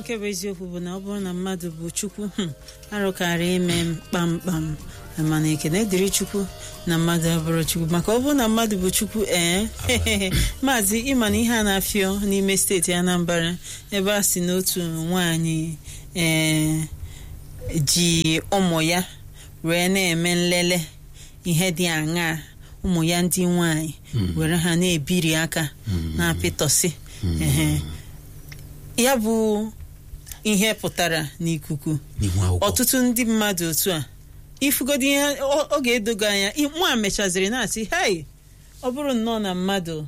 nke bụ eziokwu bụ na ọ bụrụ na mmadụ bụ chukwu hmm, arụkara ime m kpamkpam mana ekene dịrị chukwu na mmadụ abụrụ chukwu maka ọ bụrụ na mmadụ bụ chukwu ee maazị ịma na ihe a na-afịọ n'ime steeti Anambra ebe a si n'otu nwaanyị ee ji ụmụ ya wee na-eme nlele ihe dị aṅaa ụmụ ya ndị nwanyị were ha na-ebiri aka na-apịtọsị ehe ya bụ ihe pụtara n'ikuku n'ihu akwụkwọ ọtụtụ ndị mmadụ otu a ifugodi ihe ọ ọ ga-edogo anya nwa mechaziri na-asị hei ọ bụrụ nnọọ na mmadụ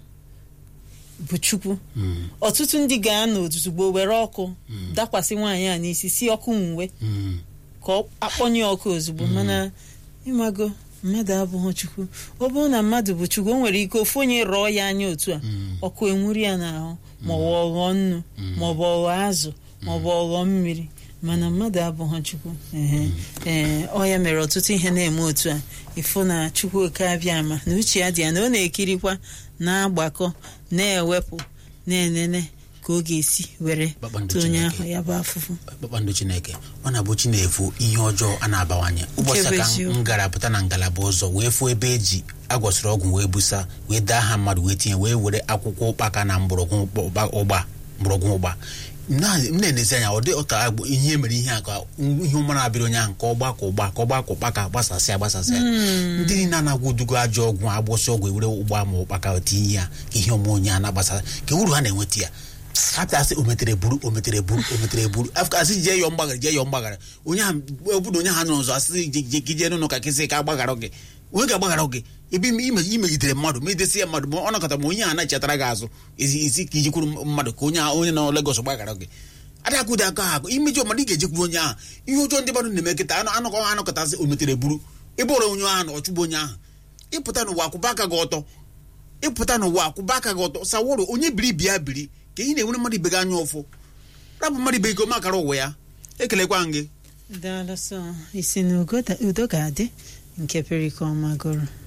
bụ chukwu Mm, ọtụtụ ndị ga-anọ ozugbo were ọkụ dakwasị nwaanyị a n'isi si ọkụ nwe mm, ka ọ akpọnye ọkụ ozugbo mana ịmago mmadụ abụghị chukwu ọ bụrụ na mmadụ bụ chukwu o nwere ike ofu onye rọọ ya anya otu a mm, ọkụ enwuri ya n'ahụ maọbụ ọghọ nnu maọbụ ọghọ azụ maọbụ ọghọ mmiri mana mmadụ abụghị chukwu ehe ee ọ ya mere ọtụtụ ihe na-eme otu a ịfụ na chukwu oke abịa ama na uche ya dị ya na ọ na-ekirikwa na-agbakọ na-ewepụ na-enene ka ọ ga-esi were Kpakpando tụọ onye Chineke. ahụ ya bụ afụfụ kpakpando chineke ọ na-abụ chi na-efu ihe ọjọọ a na-abawanye ụbọchị Nke bụ ka eziokwu. m gara pụta na ngalaba ụzọ wee fụọ ebe eji agwọsịrị ọgwụ wee busa wee daa ha mmadụ wee tinye wee were akwụkwọ ụkpaka na mgbọrọgwụ ụkpa- ụgba mgbọrọgwụ ụgba na- m na-enezi anya ọ dị ụka agbụ ihe mere ihe a ka ihe ụmara abịrị onye ahụ ka ọ gbakọ ụgba ka ọ gbakọ ụkpaka gbasasịa gbasasịa ndị niile na-agwụdugo ajọ ọgwụ agbụsị ọgwụ ewere ụgba ma ụkpaka tinye ya ka ihe ọma onye a na-agbasa ka uru ha na-enweta ya apịasị o metere buru o metere buru o metere buru afọ asị jee yọọ mgbaghara jee yọọ mgbaghara onye ahụ obodo onye ahụ nọ nzọ asị je- je- ka ijee n'ụlọ ka kịsị ka agbaghara gị onye ga-agbaghara gị ebe ime- ime- imegidere mmadụ ma idesi ya mmadụ ma ọ nọkọta ma onye ahụ na-echetara gị azụ ezi isi ka ijekwuru mmadụ ka onye ahụ onye nọ Legọs gbaghara gị adịghị aka ahụ imejọ mmadụ ị ga-ejekwuru onye ahụ ihe ọjọọ ndị mmadụ na-eme kịta anụ anụkọ ha anọkọtasị o metere buru ebe ọrụ onye ahụ na ọchụgbu onye ahụ ịpụta n'ụwa akwụba aka gị ọtọ ịpụta n'ụwa akwụba aka gị ọtọ saworo onye biri bịa biri ka ị na-enwere mmadụ ibe gị anya ụfụ rapụ mmadụ ibe gị makara ụwa ya ekelekwa m gị daalụ sọ isi na ugo da- udo ga-adị nke perikoma gụrụ